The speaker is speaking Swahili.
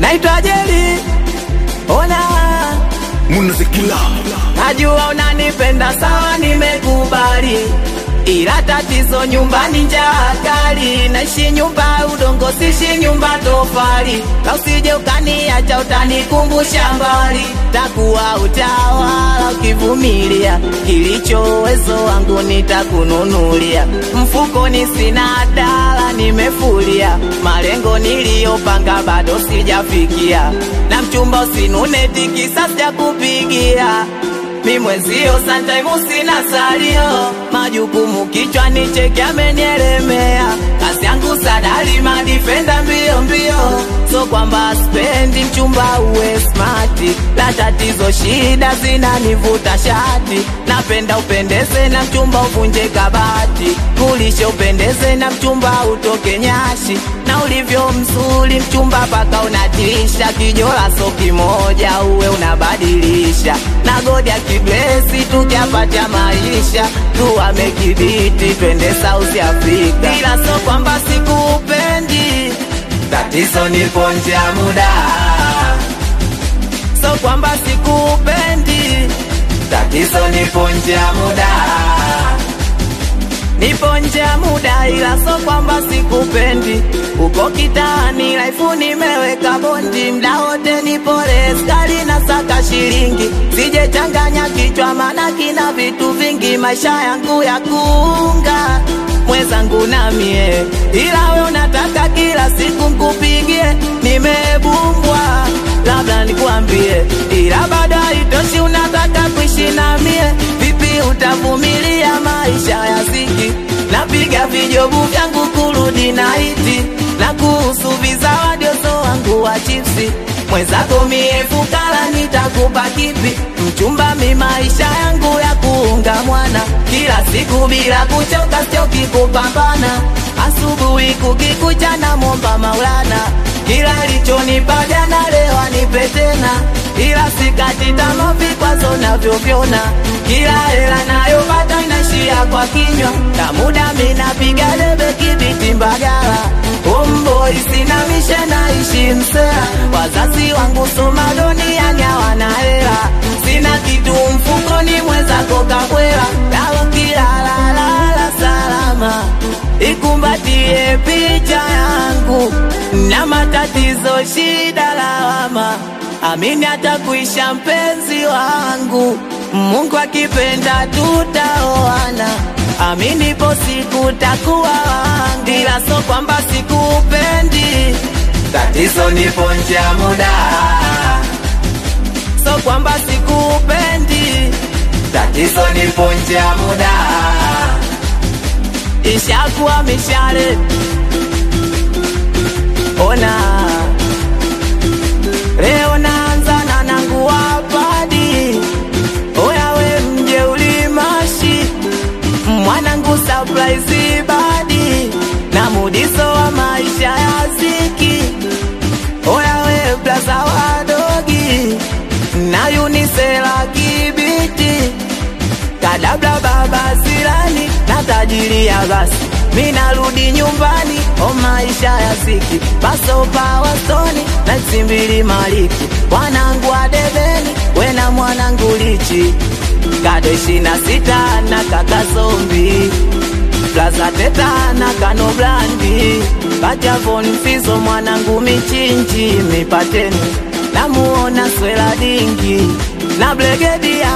naitwa Jeli, ona Munazikila najua unanipenda sawa, nimekubali ila tatizo nyumbani njaa kali, naishi nyumba ya udongo, sishi nyumba tofali, na usije ukaniacha utanikumbusha mbali, takuwa utawala ukivumilia, kilicho uwezo wangu nitakununulia, mfukoni sina dala, nimefulia, malengo niliyopanga bado sijafikia, na mchumba usinune tikisa sijakupigia mi mwenzio sometime sina salio, majukumu kichwani cheki amenielemea, kazi yangu sadari madifenda mbio mbio, so kwamba spendi mchumba uwe smati, la tatizo shida zinanivuta shati, napenda upendeze na mchumba uvunje kabati, kulisha upendeze na mchumba utoke nyashi, na ulivyo mzuri mchumba paka unatisha, kijola so kimoja uwe unabadilisha, na godi akiblesi tukiapatia maisha tuame kibiti twende South Africa, ila so kwamba sikupendi, tatizo nipo nje ya muda, so kwamba sikupendi, tatizo nipo nje ya muda nipo nje ya muda, ila so kwamba sikupendi. Uko kitani laifu nimeweka bondi, mda wote nipo reskali na saka shilingi, sije changanya kichwa, mana kina vitu vingi, maisha yangu ya kuunga mwenzangu na mie, ila we unataka kila siku nkupigie, nimebumbwa labda nikuambie, ila bado haitoshi, unataka kuishi na mie, vipi utavumilia maisha ya ziki? Napiga vijobu vyangu kurudi na iti, na kuhusu vizawadi uso wangu wa chipsi, mwenzako mie fukara, nitakupa kipi? Mchumba mi maisha yangu ya kuunga mwana, kila siku bila kuchoka, sichoki kupambana, asubuhi kukikucha na momba Maulana, kila lichonipa jana leo anipe tena, ila sikati tamaa vikwazo navyovyona, kila hela nayopata inaishia kwa kinywa, na muda minapiga debe kibiti Mbagala, Homeboy sina mishe naishi Msela, wazazi wangu soma duniani hawana hela, sina kitu mfukoni, mwenzako kabwela, na ukilalalala salama ikumbatie picha yangu na matatizo, shida, lawama, amini atakuisha mpenzi wangu, Mungu akipenda tutaoana, amini ipo siku takuwa wangu, ila so kwamba sikupendi, tatizo nipo nje ya muda, so kwamba sikupendi, tatizo nipo nje ya muda ishakuwa mishale. Ona leo naanza na nangu wapadi, oya we mje ulimashi mwanangu surprise badi na mudiso wa maisha ya ziki, oya we blaza wadogi na yunisela kibiti kadabla baba silani na tajiri ya basi mi narudi nyumbani o maisha ya siki basopa wastoni na tsimbili maliki mwanangu wa debeni wena mwanangu lichi kado ishina sita na kaka zombi plaza teta na kano blandi kajavon fizo mwanangu michinji mipateni namuona swela dingi na blegedi ya